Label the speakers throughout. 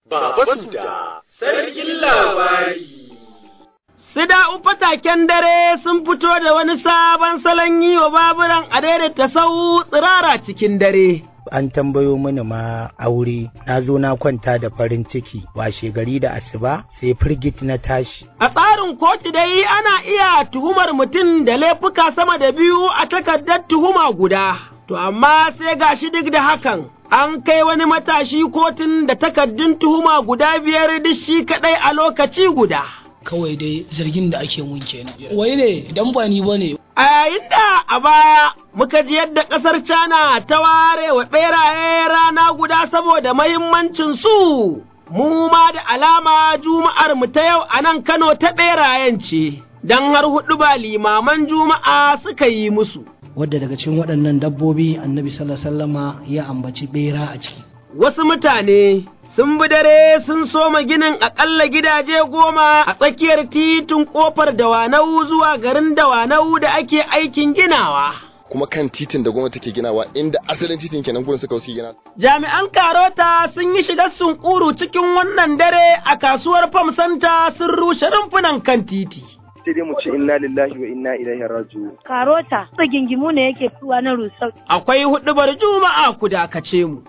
Speaker 1: Baba Suda, sarkin labari.
Speaker 2: Sida fataken dare sun fito da wani sabon salon yi wa baburan a daidaita sau tsirara cikin dare.
Speaker 3: an tambayo mini ma aure na zo na kwanta da farin ciki washe gari da asuba sai firgit na tashi
Speaker 2: A tsarin kotu dai ana iya tuhumar mutum da laifuka sama da biyu a takardar tuhuma guda, to amma sai gashi duk da hakan an kai wani matashi kotun da takardun tuhuma guda biyar duk shi kaɗai a lokaci guda.
Speaker 4: kawai dai zargin da ake mun kenan wai ne idan ba ni bane
Speaker 2: A yayin da a baya muka ji yadda ƙasar China ta ware wa ɓeraye rana guda saboda mahimmancin su, mu ma da alama juma'ar mu ta yau a nan Kano ta ɓerayen ce, don har huɗu ba limaman juma'a suka yi musu.
Speaker 4: wadda daga cikin waɗannan dabbobi annabi sallallahu alaihi wasallama ya ambaci bera a ciki
Speaker 2: Wasu mutane sun bi dare sun soma ginin aƙalla gidaje goma a tsakiyar titin ƙofar Dawanau zuwa garin Dawanau da ake aikin ginawa.
Speaker 5: kuma kan titin da gwamnati ke ginawa inda asalin titin kenan gurin suka wasu gina
Speaker 2: Jami'an Karota sun yi shigar sunkuru cikin wannan dare a kasuwar Fam Santa sun rushe rumfunan kan titi.
Speaker 6: sai dai mu ce inna lillahi wa inna ilaihi raji'un
Speaker 7: karota gingimu ne yake tuwa na rusau
Speaker 2: Akwai huɗubar Juma'a ku dakace mu.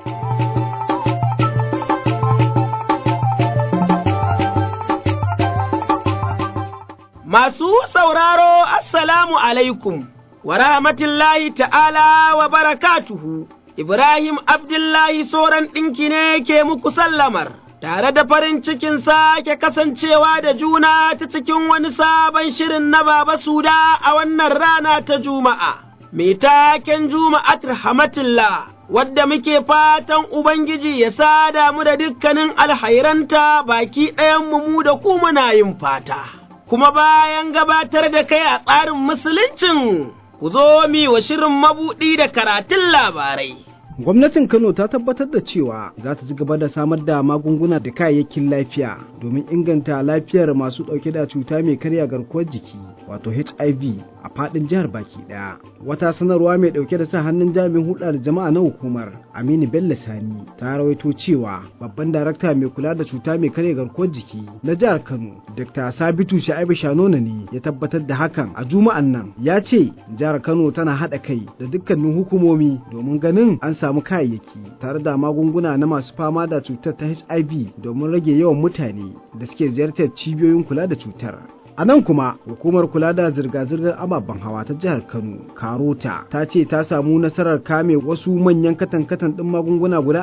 Speaker 2: Masu sauraro, Assalamu alaikum, wa rahmatullahi ta'ala wa barakatuhu, Ibrahim Abdullahi Soran ɗinki ne ke muku sallamar, tare da farin cikin sake kasancewa da juna ta cikin wani sabon shirin na Baba Suda a wannan rana ta Juma'a. Mai taken Juma'at Rahmatullah, wadda muke fatan Ubangiji ya sada mu da dukkanin alhairanta baki ɗayan mu da ku muna yin fata. kuma bayan gabatar da kai a tsarin musuluncin, ku zo mi wa shirin mabuɗi da karatun labarai.
Speaker 8: Gwamnatin Kano ta tabbatar da cewa za ta ci gaba da samar da magunguna da kayayyakin lafiya domin inganta lafiyar masu ɗauke da cuta mai karya garkuwar jiki wato HIV a faɗin jihar baki ɗaya. Wata sanarwa mai ɗauke da sa hannun jami'in hulɗa da jama'a na hukumar Aminu Bello Sani ta rawaito cewa babban darakta mai kula da cuta mai karya garkuwar jiki na jihar Kano Dr. Sabitu Sha'ibu Shanona ne ya tabbatar da hakan a juma'an nan ya ce jihar Kano tana haɗa kai da dukkanin hukumomi domin ganin an samu kayayyaki tare da magunguna na masu fama da cutar ta HIV domin rage yawan mutane da suke ziyartar cibiyoyin kula da cutar. A nan kuma hukumar kula da zirga-zirgar ababen hawa ta jihar Kano, Karota, ta ce ta samu nasarar kame wasu manyan katan-katan ɗin magunguna guda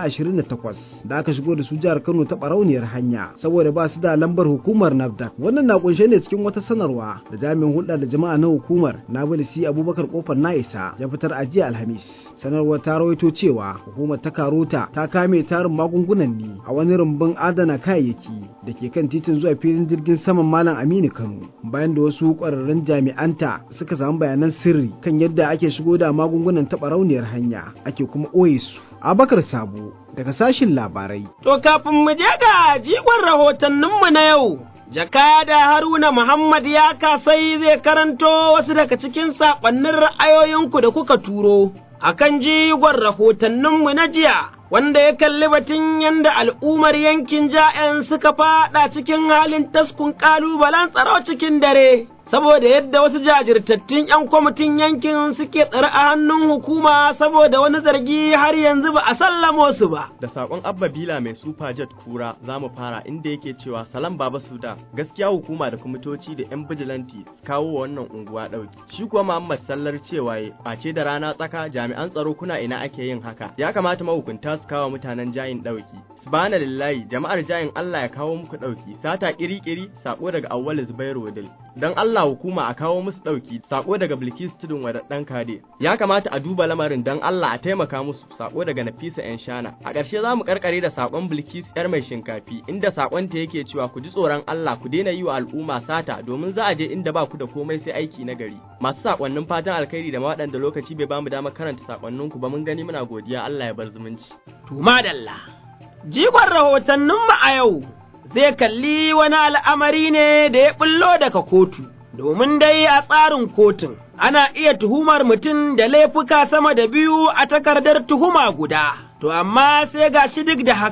Speaker 8: 28 da aka shigo da su jihar Kano ta barauniyar hanya saboda ba su da lambar hukumar NAFDAC. Wannan na kunshe ne cikin wata sanarwa da jami'in hulɗa da jama'a na hukumar Nabilisi Abubakar Kofar Na'isa ya fitar a jiya Alhamis. Sanarwar ta rawaito cewa hukumar ta Karota ta kame tarin magungunan ne a wani rumbun adana kayayyaki da ke kan titin zuwa filin jirgin saman Malam Aminu Kano. bayan da wasu ƙwararrun jami'anta suka samu bayanan sirri kan yadda ake shigo da magungunan taɓa rauniyar hanya ake kuma ɓoye su. Abakar Sabo daga sashin labarai.
Speaker 2: To kafin mu je ga jigon rahotanninmu na yau, jakada Haruna Muhammad ya kasai zai karanto wasu daga cikin saƙonnin ra'ayoyinku da kuka turo. Akan jigon rahotanninmu na jiya, wanda ya kalli batun yadda al'ummar yankin ja'yan suka faɗa cikin halin taskun ƙalubalen tsaro cikin dare, saboda yadda wasu jajirtattun ‘yan kwamitin yankin suke tsare a hannun hukuma saboda wani zargi har yanzu ba a sallamo su ba.
Speaker 9: Da sakon Abba Bila mai Super Jet Kura za mu fara inda yake cewa Salam Baba Suda gaskiya hukuma da kwamitoci da 'yan bijilanti kawo wa wannan unguwa ɗauki. Shi kuwa Muhammad Sallar cewa ya kwace da rana tsaka jami'an tsaro kuna ina ake yin haka. Ya kamata mahukunta su kawo mutanen jayin ɗauki. Subhana lillahi jama'ar jayin Allah ya kawo muku ɗauki. Sata kiri-kiri sako daga Awwal Zubairu Wadil. Don Allah hukuma a kawo musu ɗauki sako daga Bilkis Tudun Wadaɗɗan Kade. Ya kamata a duba lamarin don Allah a taimaka musu sako daga Nafisa 'yan shana. A ƙarshe za mu karkare da sakon Bilkis 'yar mai shinkafi inda sakonta yake cewa ku ji tsoron Allah ku daina yi wa al'umma sata domin za a je inda ba ku da komai sai aiki na gari. Masu sakonnin fatan alkhairi da waɗanda lokaci bai bamu damar karanta sakonninku ba mun gani muna godiya Allah ya bar zumunci.
Speaker 2: To madalla, jigon rahotanninmu a yau zai kalli wani al'amari ne da ya ɓullo daga kotu, domin dai a tsarin kotun ana iya tuhumar mutum da laifuka sama da biyu a takardar tuhuma guda, to amma sai ga shi duk da hakan,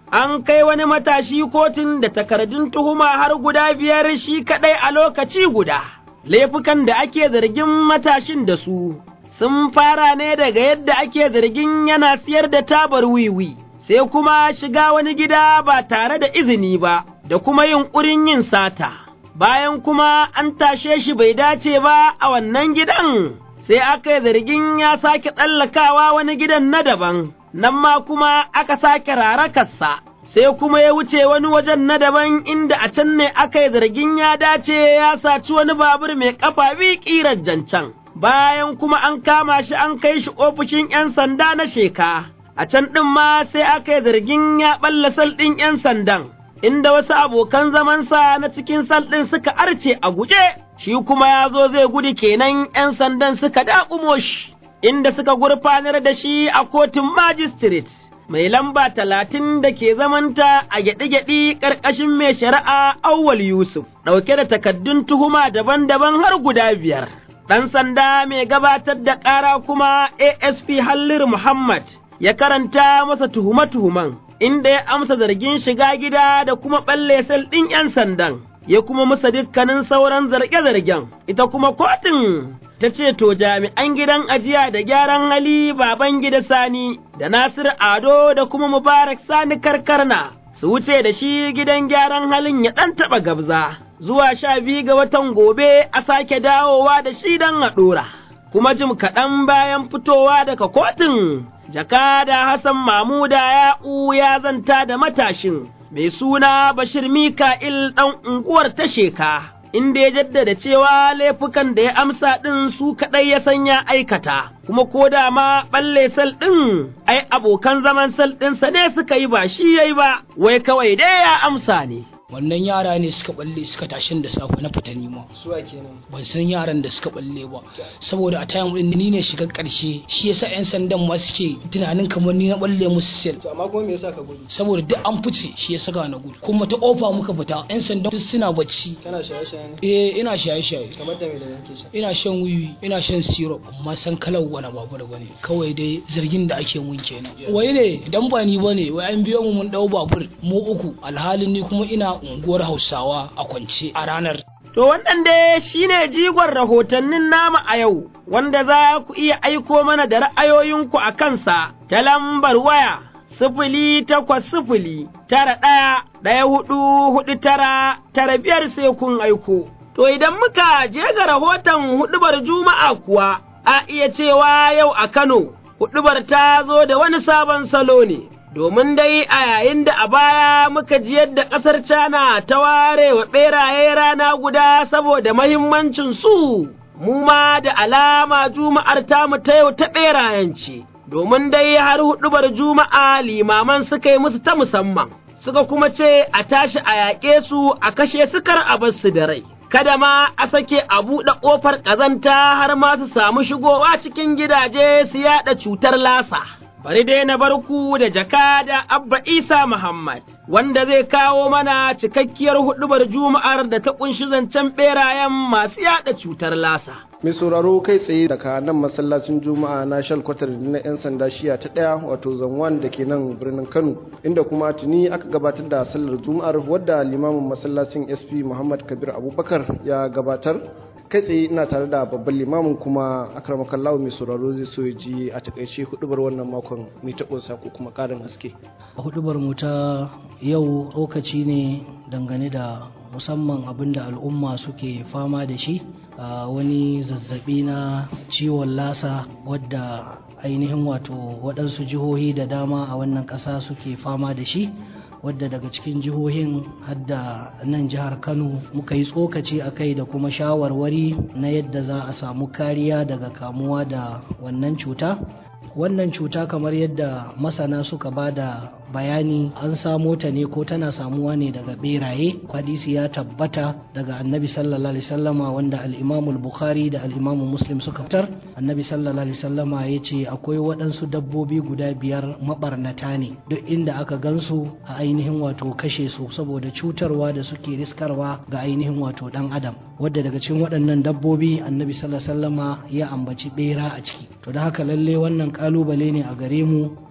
Speaker 2: an kai wani matashi kotun da takardun tuhuma har guda biyar shi kaɗai a lokaci guda. Laifukan da ake zargin matashin da su sun fara ne daga yadda ake zargin yana siyar da tabar wiwi, sai kuma shiga wani gida ba tare da izini ba, da kuma yunƙurin yin sata. Bayan kuma an tashe shi bai dace ba a wannan gidan, sai aka yi zargin ya sake tsallakawa wani gidan na daban. nan ma kuma aka sake rarakarsa, sai kuma ya wuce wani wajen na daban inda a can ne aka yi zargin ya dace ya saci wani babur mai ƙafa bi ƙirar jancan. Bayan kuma an kama shi an kai shi ofishin ‘yan sanda na sheka, a can ɗin ma sai aka yi zargin ya ɓalla sal ɗin ‘yan sandan, inda wasu abokan zamansa na cikin sal ɗin suka arce a guje, shi kuma ya zo zai gudu kenan ‘yan sandan suka daƙumo shi. inda suka gurfanar da shi a kotun magistrate mai lamba talatin da ke zamanta a gyaɗi-gyaɗi ƙarƙashin mai shari'a Auwal Yusuf, ɗauke da takaddun tuhuma daban-daban har guda biyar. Ɗan sanda mai gabatar da ƙara kuma ASP Hallir Muhammad ya karanta masa tuhume-tuhuman, inda ya amsa zargin shiga gida da kuma ɓalle sel ɗin ‘yan sandan, ya kuma musa dukkanin sauran zarge-zargen, ita kuma kotun ta ce to jami'an gidan ajiya da gyaran hali baban gida sani da Nasir Ado da kuma Mubarak Sani Karkarna su wuce da shi gidan gyaran halin ya ɗan taɓa gabza zuwa sha biyu ga watan gobe a sake dawowa da shi don a ɗora. Kuma jim kaɗan bayan fitowa daga kotun, jakada Hassan Mamuda ya ya zanta da matashin mai suna Bashir Mika'il ɗan unguwar ta sheka. inda ya jaddada cewa laifukan da ya amsa ɗin su kaɗai ya san ya aikata, kuma ko da ma ɓalle sal ɗin, ai abokan zaman sal ɗinsa ne suka yi ba shi yayi ba, wai kawai dai ya amsa ne.
Speaker 4: wannan yara ne suka balle suka tashin da safe na fita nima
Speaker 1: suwa kenan
Speaker 4: ban san yaran da suka balle ba saboda a tayan din ni ne shiga karshe shi yasa yan sandan ma suke tunanin kamar ni na balle musu sel
Speaker 1: to amma kuma me yasa ka gudu
Speaker 4: saboda duk an fice shi yasa ga na gudu kuma ta kofa muka fita yan sandan duk suna bacci
Speaker 1: kana shaye-shaye ne
Speaker 4: eh ina shaye-shaye
Speaker 1: kamar da me da yake sha
Speaker 4: ina shan wiwi ina shan syrup amma san kalar wani babur bane kawai dai zargin da ake mun kenan wai ne dan ba ni bane wai an biyo mu mun dau babur mu uku alhalin ni kuma ina unguwar Hausawa a kwance a ranar
Speaker 2: To wannan dai shi ne jigon rahotannin nama a yau, wanda za ku iya aiko mana da ra'ayoyinku a kansa ta lambar waya sifili takwas sifili tara ɗaya ɗaya hudu hudu tara tara biyar sai kun aiko. To idan muka je ga rahoton huɗubar Juma'a kuwa, a iya cewa yau a Kano, huɗubar ta zo da wani sabon salo ne. domin dai a yayin da a baya muka ji yadda ƙasar Cana ta ware wa ɓeraye rana guda saboda mahimmancin su, mu ma da alama juma'ar tamu ta yau ta ɓerayen ce, domin dai har huɗubar juma'a limaman suka yi musu ta musamman, suka kuma ce a tashi a yaƙe su a kashe sukar a bar su da rai. Kada ma a sake a buɗe ƙofar ƙazanta har ma su samu shigowa cikin gidaje su yaɗa cutar lasa. bari dai na bar ku da jakada Abba Isa Muhammad, wanda zai kawo mana cikakkiyar huɗubar Juma'ar da ta ƙunshi zancen ɓerayen masu yaɗa cutar lasa.
Speaker 10: mai sauraro kai tsaye daga nan masallacin juma'a na shalkwatar na 'yan sanda shiya ta ɗaya wato zanwan da ke nan birnin kano inda kuma tuni aka gabatar da sallar juma'ar wadda limamin masallacin sp muhammad kabir abubakar ya gabatar kai tsaye ina tare da babban limamin kuma akramakallahu mai sauraro zai so ya ji a takaice hudubar wannan makon mai taɓinsa ko kuma ƙarin haske
Speaker 4: a hudubar mu ta yau lokaci ne dangane da musamman abin da al'umma suke fama da shi a wani zazzabi na ciwon lasa wadda ainihin wato waɗansu jihohi da dama a wannan ƙasa suke fama da shi wadda daga cikin jihohin hadda nan jihar kano muka yi tsokaci a kai da kuma shawarwari na yadda za a samu kariya daga kamuwa da wannan cuta wannan cuta kamar yadda masana suka ba da bayani an samo ta ne ko tana samuwa ne daga beraye hadisi ya tabbata daga annabi sallallahu alaihi sallama wanda al-imamul bukhari da al-imamu muslim suka fitar annabi sallallahu alaihi sallama ya ce akwai waɗansu dabbobi guda biyar mabarnata ne duk inda aka gansu a ainihin wato kashe su saboda cutarwa da suke riskarwa ga ainihin wato dan adam wadda daga cikin waɗannan dabbobi annabi sallallahu alaihi sallama ya ambaci bera a ciki to da haka lalle wannan kalubale ne a gare mu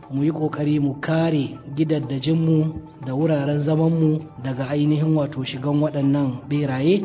Speaker 4: mu yi ƙoƙari mu kare gidaddajinmu da wuraren zamanmu daga ainihin wato shigan waɗannan beraye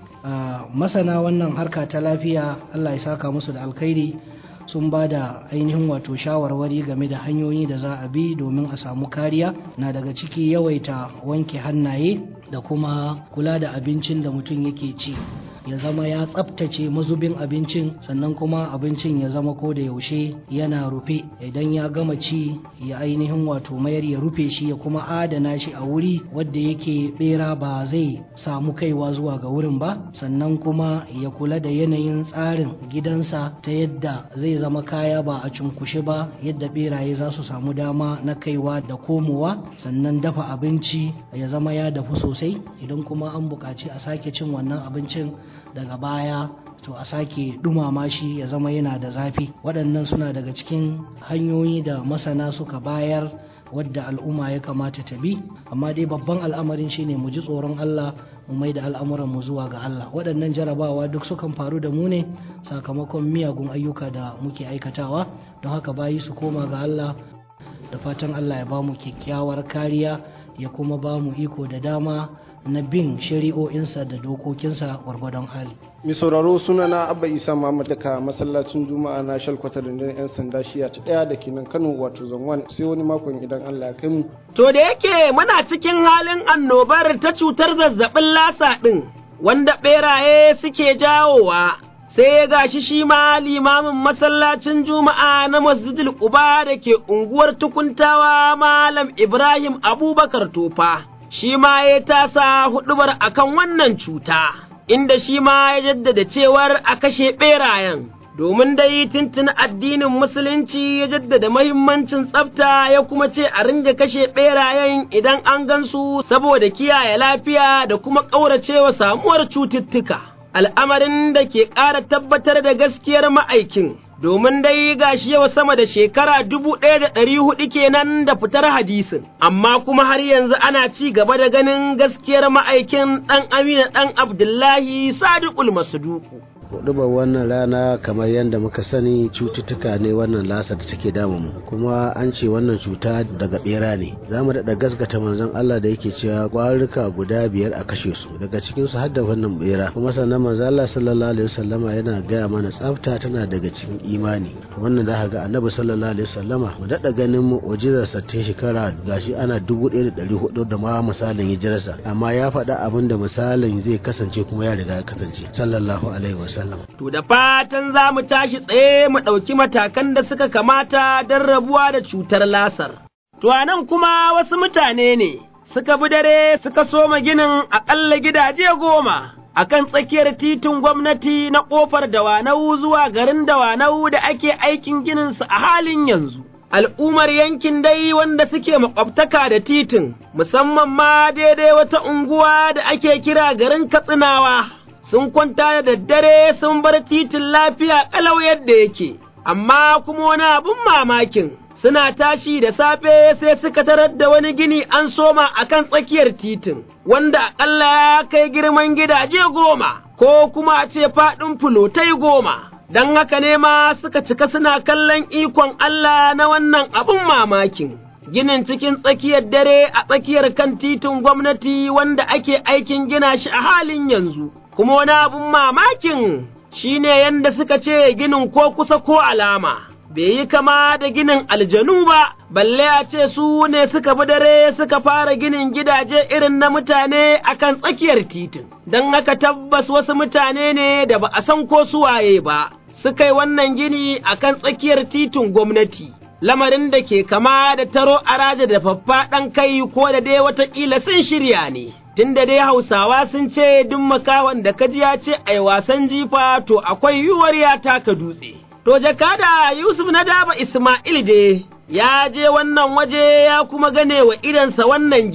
Speaker 4: masana wannan harka ta lafiya allah ya saka musu da alkhairi sun ba da ainihin wato shawarwari game da hanyoyi da za a bi domin a samu kariya na daga ciki yawaita wanke hannaye da kuma kula da abincin da mutum yake ci ya zama ya tsabtace mazubin abincin sannan kuma abincin ya zama ko da yaushe yana rufe idan ya gama ci ya ainihin wato mayar ya rufe shi ya kuma adana shi a wuri wadda yake bera ba zai samu kaiwa zuwa ga wurin ba sannan kuma ya kula da yanayin tsarin gidansa ta yadda zai zama kaya ba a cunkushe ba yadda beraye za su samu dama na kaiwa da komowa sannan dafa abinci ya zama ya dafu sosai idan kuma an buƙaci a sake cin wannan abincin daga baya to a sake dumama shi ya zama yana da zafi waɗannan suna daga cikin hanyoyi da masana suka bayar wadda al'umma ya kamata ta bi amma dai babban al'amarin shine mu ji tsoron Allah mu mai da al'amuran mu zuwa ga Allah waɗannan jarabawa duk sukan faru da mu ne sakamakon miyagun ayyuka da muke aikatawa don haka bayi su koma ga Allah da fatan Allah ya ba mu kyakkyawar kariya ya kuma ba mu iko da dama na bin shari'o'insa da dokokinsa gwargwadon hali.
Speaker 10: mai sauraro suna na abba isa muhammad daga masallacin juma'a na shalkwata rundunar 'yan sanda shiya ta daya da kenan kano wato zanwan sai wani makon idan allah ya kai mu
Speaker 2: To da yake muna cikin halin annobar ta cutar zazzabin lasa ɗin, wanda ɓeraye suke jawowa, sai ya gashi shi ma limamin masallacin Juma'a na Masjidil Quba da ke unguwar tukuntawa Malam Ibrahim Abubakar Tofa, shi ma ya tasa huɗubar akan wannan cuta, inda shi ma ya jaddada cewar a kashe ɓerayen. domin dai tuntuni addinin musulunci ya jaddada mahimmancin tsafta ya kuma ce a ringa kashe ɓerayen idan an gansu saboda kiyaye lafiya da kuma ƙauracewa samuwar cututtuka. Al'amarin da ke ƙara tabbatar da gaskiyar ma'aikin, domin dai gashi yau sama da shekara dubu ɗaya da ɗari huɗu kenan da fitar hadisin, amma kuma har yanzu ana ci gaba da ganin gaskiyar ma'aikin ɗan Amina ɗan Abdullahi Sadiqul Masuduku.
Speaker 11: hudubar wannan rana kamar yadda muka sani cututtuka ne wannan lasa da take damu mu kuma an ce wannan cuta daga bera ne za mu daɗa gasgata manzon Allah da yake cewa ƙwarurruka guda biyar a kashe su daga cikin su hadda wannan bera kuma sannan manzon Allah sallallahu alaihi wasallama yana gaya mana tsafta tana daga cikin imani wannan da ga annabi sallallahu alaihi wasallama mu daɗa ganin mu'jizar sa ta shekara gashi ana dubu ɗaya da ɗari hudu da ma misalin hijirarsa amma ya faɗa abin da misalin zai kasance kuma ya riga ya kasance sallallahu alaihi wasallam
Speaker 2: To da fatan za mu tashi tsaye mu ɗauki matakan da suka kamata don rabuwa da cutar lasar. To a nan kuma wasu mutane ne suka bi dare suka soma ginin aƙalla gidaje goma a kan tsakiyar titin gwamnati na ƙofar Dawanau zuwa garin Dawanau da ake aikin gininsu a halin yanzu. Al'ummar yankin dai wanda suke makwabtaka da titin, musamman ma daidai wata unguwa da ake kira garin Katsinawa. sun kwanta da daddare sun bar titin lafiya ƙalau yadda yake, amma kuma wani abin mamakin suna tashi da safe sai suka tarar da wani gini an soma a kan tsakiyar titin, wanda aƙalla ya kai girman gidaje goma, ko kuma a ce faɗin fulotai goma. Don haka ne ma suka cika suna kallon ikon Allah na wannan abin mamakin. Ginin cikin tsakiyar dare a tsakiyar kan titin gwamnati wanda ake aikin gina shi a halin yanzu. kuma wani abin mamakin shi ne yadda suka ce ginin ko kusa ko alama, bai yi kama da ginin aljanu ba, balle a ce su ne suka bi dare suka fara ginin gidaje irin na mutane a kan tsakiyar titin, don haka tabbas wasu mutane ne da ba a san ko suwaye ba, suka yi wannan gini a kan tsakiyar titin gwamnati. Lamarin da ke kama da taro araja da faffaɗan kai ko da dai watakila sun shirya ne. tunda dai Hausawa sun ce duk makawan da kaji ya ce ai wasan jifa to akwai yiwuwar ya taka dutse. To jakada Yusuf na daba Ismail dai ya je wannan waje ya kuma gane wa idansa wannan gini,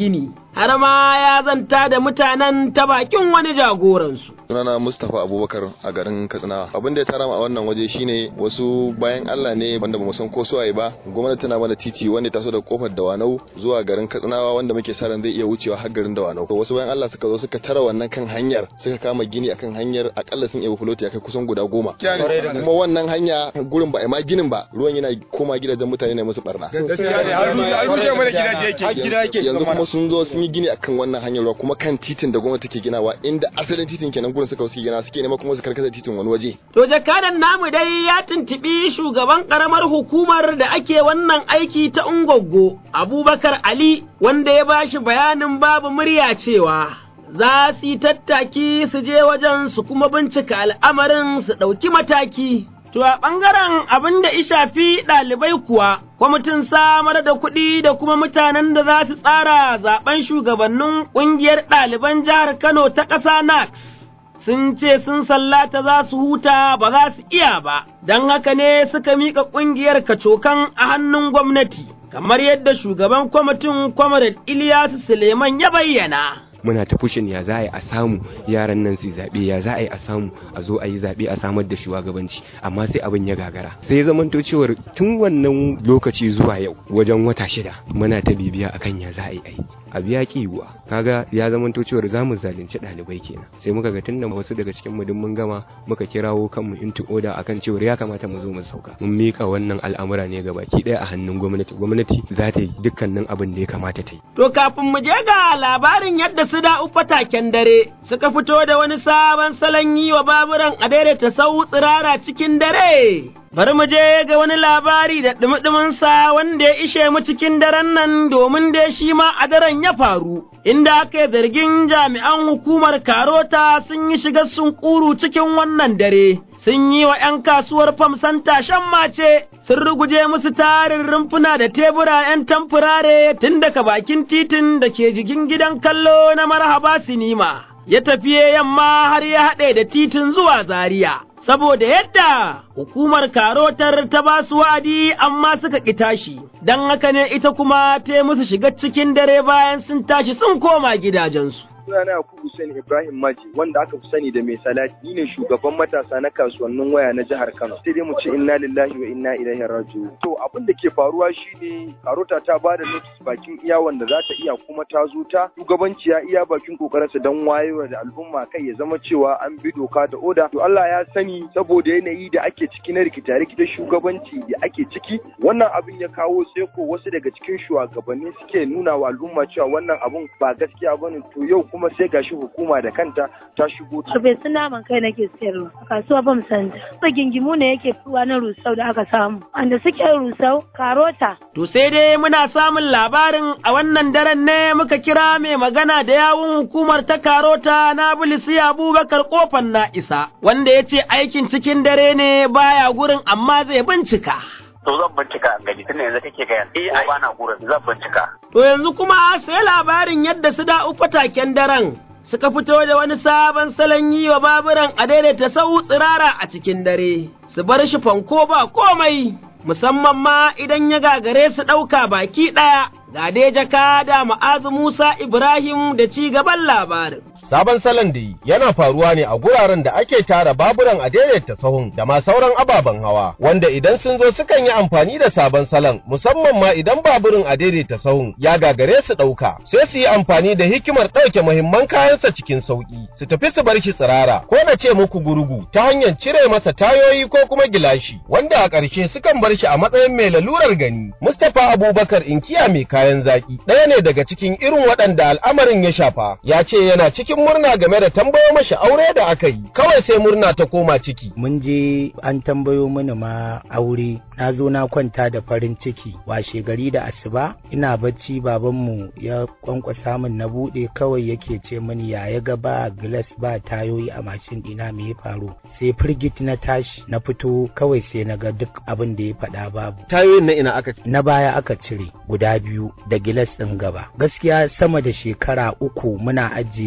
Speaker 2: har ma ya zanta da mutanen ta bakin wani jagoransu.
Speaker 5: sunana Mustapha Abubakar a garin Katsina abin da ya tara mu a wannan waje shine wasu bayan Allah ne wanda bamu san ko suwaye ba gwamnati tana mana titi wanda ta so da kofar Dawanau zuwa garin Katsinawa wanda muke sa ran zai iya wucewa har garin Dawanau to wasu bayan Allah suka zo suka tara wannan kan hanyar suka kama gini akan hanyar akalla sun iya fuloti ya kai kusan guda goma kuma wannan hanya gurin ba a ma ginin ba ruwan yana koma gidajen mutane ne musu barna yanzu kuma sun zo sun yi gini akan wannan hanyar ruwa kuma kan titin da gwamnati take ginawa inda asalin titin kenan gurin suka suke gina suke nema kuma su karkata titin wani waje
Speaker 2: To jakadan namu dai ya tuntuɓi shugaban ƙaramar hukumar da ake wannan aiki ta Ungoggo, Abubakar Ali, wanda ya bashi bayanin babu murya cewa za su yi tattaki su je wajen su kuma bincika al'amarin su ɗauki mataki. To a ɓangaren abin da shafi ɗalibai kuwa, kwamitin samar da kuɗi da kuma mutanen da za su tsara zaben shugabannin ƙungiyar ɗaliban jihar Kano ta ƙasa NAX. sun ce sun sallata za su huta ba za su iya ba, don haka ne suka miƙa ƙungiyar kacokan a hannun gwamnati, kamar yadda shugaban kwamitin Comrade Ilyasu Suleiman ya bayyana.
Speaker 12: muna ta fushin ya za a yi a samu yaran nan su zaɓe ya za a yi a samu a zo a yi zaɓe a samar da shugabanci amma sai abin ya gagara sai ya zamanto cewar tun wannan lokaci zuwa yau wajen wata shida muna ta bibiya akan ya za a yi ai abu ya ki yiwuwa kaga ya zamanto cewar za mu zalunci ɗalibai kenan sai muka ga tunda wasu daga cikin mu mun gama muka kirawo kanmu into order akan cewar ya kamata mu zo mu sauka mun mika wannan al'amura ne ga baki ɗaya a hannun gwamnati gwamnati za ta yi dukkanin abin da ya kamata ta yi
Speaker 2: To kafin mu je ga labarin yadda su da fataken dare suka fito da wani sabon salon yi wa baburan a daidaita sau tsirara cikin dare. Bari mu je ga wani labari da ɗumi-ɗuminsa wanda ya ishe mu cikin daren nan domin dai shi ma a daren ya faru, inda aka yi zargin jami'an hukumar Karota sun yi shiga sun ƙuru cikin wannan dare, sun yi wa ‘yan kasuwar famsan tashen mace, sun ruguje musu tarin rumfuna da tebura ‘yan tamfurare tun daga bakin titin da ke jikin gidan kallo na marhaba sinima, ya tafiye yamma har ya haɗe da titin zuwa Zaria. saboda yadda hukumar karotar ta ba su wa'adi amma suka ƙi tashi, don haka ne ita kuma ta musu shiga cikin dare bayan sun tashi sun koma gidajensu.
Speaker 6: sunana Yakubu Hussein Ibrahim Maji wanda aka fi sani da mai salati ni ne shugaban matasa na kasuwannin waya na jihar Kano sai dai mu ce inna lillahi wa inna ilaihi raji'un to abin da ke faruwa shine Karota ta ba da notice bakin iya wanda za ta iya kuma ta zo ta shugabanci ya iya bakin kokarinsa don wayewa da al'umma kai ya zama cewa an bi doka da oda to Allah ya sani saboda yanayi da ake ciki na rikita rikita shugabanci da ake ciki wannan abin ya kawo tseko wasu daga cikin shugabanni suke nuna wa al'umma cewa wannan abun ba gaskiya bane to yau kuma sai gashi hukuma da kanta ta shigo ta.
Speaker 7: Bai sun naman kai nake sayarwa a kasuwa ban santa. Gingimu ne yake fitowa na rusau da aka samu. Wanda suke rusau karota.
Speaker 2: To sai dai muna samun labarin a wannan daren ne muka kira mai magana da yawun hukumar ta karota na bilisi Abubakar kofar na isa wanda ya ce aikin cikin dare ne baya gurin amma zai bincika.
Speaker 13: to zan bincika gani tunda yanzu kake ga eh ai bana gurin zan bincika
Speaker 2: to yanzu kuma sai labarin yadda su da fataken daren suka fito da wani sabon salon yi wa baburan a daidaita sau tsirara a cikin dare su bar shi fanko ba komai musamman ma idan ya gagare su ɗauka baki ɗaya ga dai jaka da ma'azu Musa Ibrahim da ci gaban labarin.
Speaker 14: Sabon salon da yana faruwa ne a guraren da ake tara baburan a daidaita sahun da ma sauran ababen hawa, wanda idan sun zo sukan yi amfani da sabon salon musamman ma idan baburin a daidaita sahun ya gagare su ɗauka, sai su yi amfani da hikimar ɗauke muhimman kayansa cikin sauƙi, su tafi su bar shi tsirara, ko na ce muku gurgu ta hanyar cire masa tayoyi ko kuma gilashi, wanda a ƙarshe sukan bar shi a matsayin mai lalurar gani. Mustapha Abubakar inkiya mai kayan zaki, ɗaya ne daga cikin irin waɗanda al'amarin ya shafa, ya ce yana cikin murna game da tambayo mashi aure da aka yi kawai sai murna ta koma ciki
Speaker 3: mun je an tambayo mini ma aure na zo na kwanta da farin ciki washe gari da asuba ina bacci babanmu ya kwankwasa min na bude kawai yake ce mini ya ya ga ba glass ba tayoyi a mashin dina me ya faru sai firgit na tashi na fito kawai sai na ga duk abin da ya faɗa babu
Speaker 14: tayoyin na ina aka
Speaker 3: na baya aka cire guda biyu da gilas ɗin gaba gaskiya sama da shekara uku muna ajiye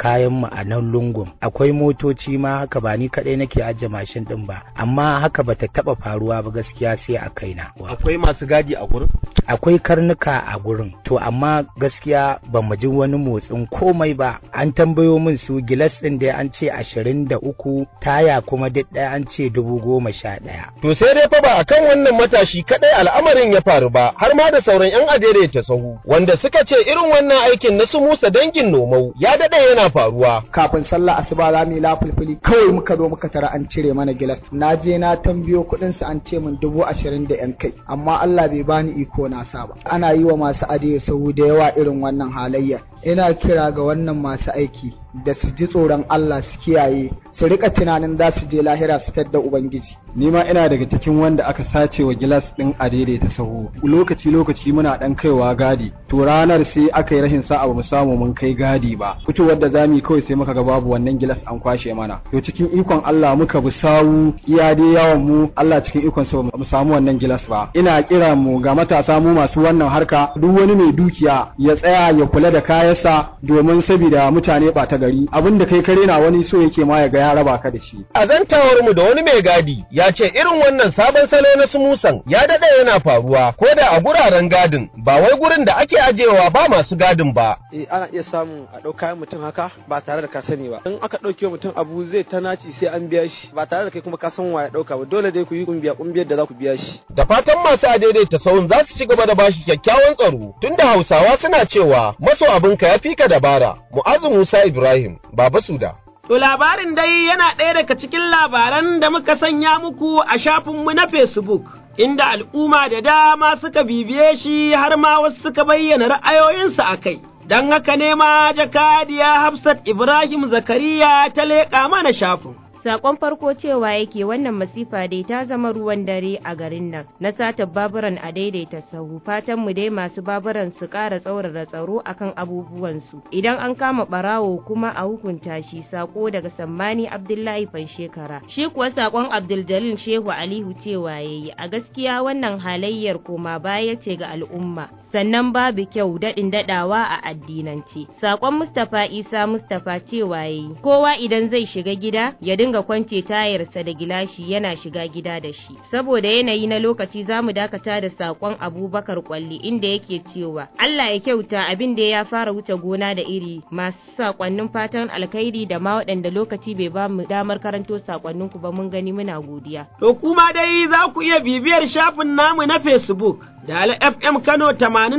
Speaker 3: kayan mu a nan lungun akwai motoci ma haka ba ni kadai nake ajiye mashin din ba amma haka bata taba faruwa ba gaskiya sai a kaina
Speaker 14: akwai masu gadi a gurin
Speaker 3: akwai karnuka a gurin to amma gaskiya ba mu ji wani motsin komai ba an tambayo min su gilas din da an ce ashirin da uku taya kuma duk ɗaya an ce dubu goma sha ɗaya.
Speaker 14: To sai dai fa ba akan wannan matashi kadai al'amarin ya faru ba har ma da sauran 'yan adere ta sahu wanda suka ce irin wannan aikin na su musa dangin nomau ya daɗe yana faruwa.
Speaker 15: Kafin sallah asuba za mu yi lafulfuli kawai muka zo muka tara an cire mana gilas na je na tambayo kuɗin su an ce min dubu ashirin da 'yan kai amma Allah bai bani iko na sa ba. Ana yi wa masu adere sahu da yawa irin wannan halayya. ina kira ga wannan masu aiki da su ji tsoron Allah su kiyaye su rika tunanin za su je lahira su tadda ubangiji
Speaker 16: ni ma ina daga cikin wanda aka sace wa gilas din a daidaita sahu lokaci lokaci muna dan kaiwa gadi to ranar sai aka yi rashin sa'a ba mu samu mun kai gadi ba fitowar da zamu yi kawai sai muka ga babu wannan gilas an kwashe mana to cikin ikon Allah muka bi sawu iya dai yawan mu Allah cikin ikon sa mu samu wannan gilas ba ina kira mu ga matasa mu masu wannan harka duk wani mai dukiya ya tsaya ya kula da kayansa domin saboda mutane ba ta gari abinda kai kare na wani so yake ma ya ga ya raba ka da shi
Speaker 14: a zantawar mu da wani mai gadi ya ce irin wannan sabon salo na sumusan ya dade yana faruwa ko da a guraren gadin ba wai gurin da ake ajewa ba masu gadin ba
Speaker 17: eh ana iya samun a ɗau kayan mutum haka ba tare da ka sani ba in aka ɗauke mutum abu zai ta naci sai an biya shi ba tare da kai kuma ka san wa ya ɗauka ba dole dai ku yi kumbiya kumbiyar da za ku biya shi
Speaker 14: da fatan masu adaidaita sahun za su ci gaba da bashi kyakkyawan tsaro tunda hausawa suna cewa maso abinka ya fi ka dabara mu'azu musa ibrahim baba suda
Speaker 2: To labarin dai yana ɗaya daga cikin labaran da muka sanya muku a shafinmu na Facebook, inda al'umma da dama suka bibiye shi har ma wasu suka bayyana ra'ayoyinsu a kai. Don haka ne ma jakadiya Hafsat Ibrahim Zakariya ta leƙa mana shafin.
Speaker 18: Sakon farko cewa yake wannan masifa dai ta zama ruwan dare a garin nan na sata baburan a daidaita sahu fatan mu dai masu baburan su ƙara tsaurara tsaro akan abubuwansu idan an kama barawo kuma a hukunta shi sako daga sammani Abdullahi Fanshekara shi kuwa sakon Abdul Jalil Shehu Alihu cewa yayi a gaskiya wannan halayyar koma baya ce ga al'umma sannan babu kyau daɗin daɗawa a addinance sakon Mustapha Isa Mustapha cewa yayi kowa idan zai shiga gida ya dinga kwance tayarsa da gilashi yana shiga gida da shi saboda yanayi na lokaci za mu dakata da sakon abubakar kwalli inda yake cewa Allah ya kyauta abin da ya fara wuce gona da iri masu sakonnin fatan alkhairi da ma waɗanda lokaci bai ba mu damar karanto sakonnin ku ba mun gani muna godiya
Speaker 2: to kuma dai za ku iya bibiyar shafin namu na Facebook da ala FM Kano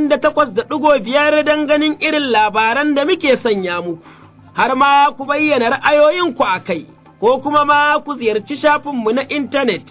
Speaker 2: 88.5 don ganin irin labaran da muke sanya muku har ma ku bayyana ra'ayoyinku a kai ko kuma ma ku ziyarci shafinmu na intanet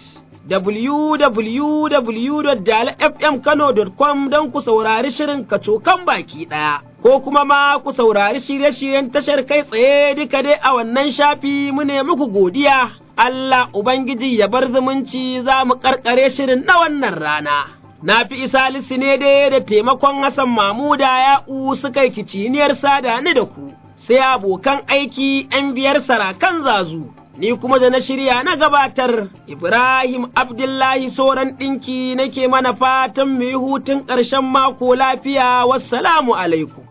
Speaker 2: www.dalafmkano.com don ku saurari shirin kacokan baki ɗaya, ko kuma ma ku saurari shirye-shiryen tashar kai tsaye duka dai a wannan shafi mu ne muku godiya. Allah Ubangiji ya bar zumunci za mu ƙarƙare shirin na wannan rana. Na fi isa ne dai da taimakon Hassan Mamuda ya'u suka yi kiciniyar sada ni da ku, sai abokan aiki ‘yan biyar sarakan zazu. ni kuma da na shirya na gabatar Ibrahim Abdullahi Soran ɗinki nake mana fatan mu yi hutun ƙarshen mako lafiya wassalamu alaikum.